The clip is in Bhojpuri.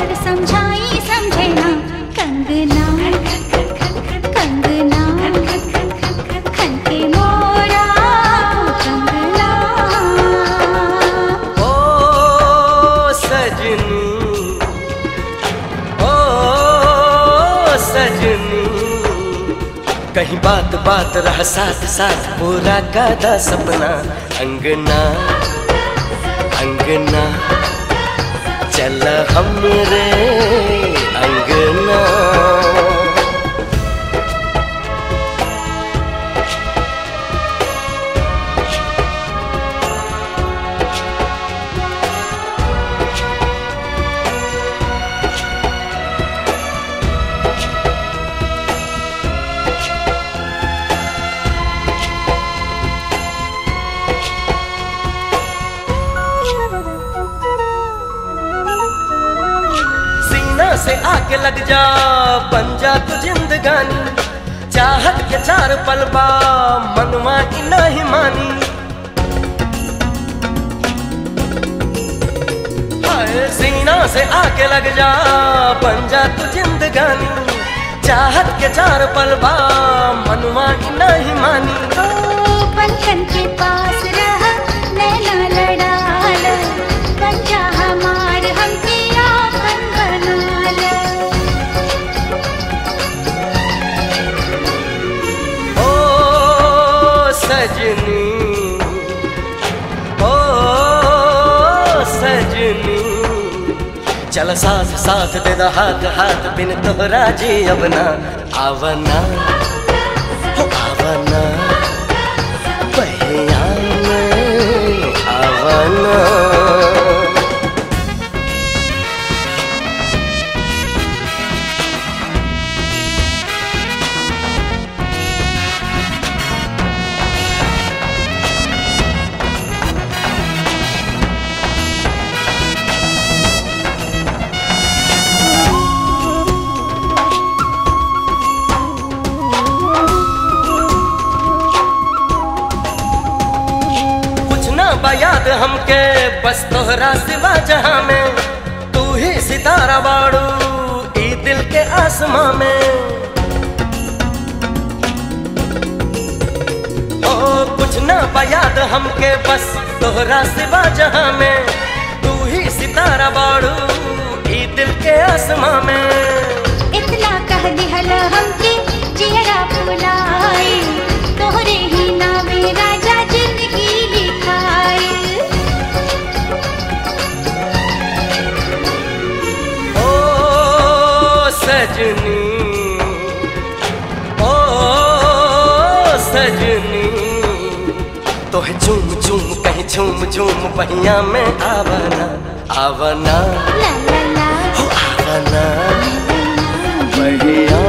और समझाई समझे ना कंगना कंगना खन के मोरा कंगना ओ सजनी ओ सजनी कहीं बात बात रह साथ साथ पूरा कादा सपना अंगना अंगना चल हमरे अंगना सीना से आके लग जा बन जा तू जिंदगानी चाहत के चार पलबा मनवा की नहीं मानी हाय सीना से आके लग जा बन जा तू जिंदगानी चाहत के चार पलबा मनवा की नहीं मानी ओ पलकन के पास रह नैना लड़ा लो बन जा हमार हमके आपन बना लो ओ सजनी ओ सजनी चल साथ साथ दे दो हाथ हाथ बिन तोहरा जी अब ना आवना हो आवना बहिया में आवना कुछ ना बयाद हमके बस तोहरा सिवा जहां में तू ही सितारा बाड़ू ई दिल के आसमां में ओ कुछ ना बयाद हमके बस तोहरा सिवा जहां में तू ही सितारा बाड़ू ई दिल के आसमां में इतना कह दिहल हमके जियरा फुलाए तोहरे ही नामे राजा जिंदगी लिखाए ओ सजनी ओ सजनी तोहे झूम झूम कहीं झूम झूम बहिया में आवना आवना ला ला ला हो आवना बहिया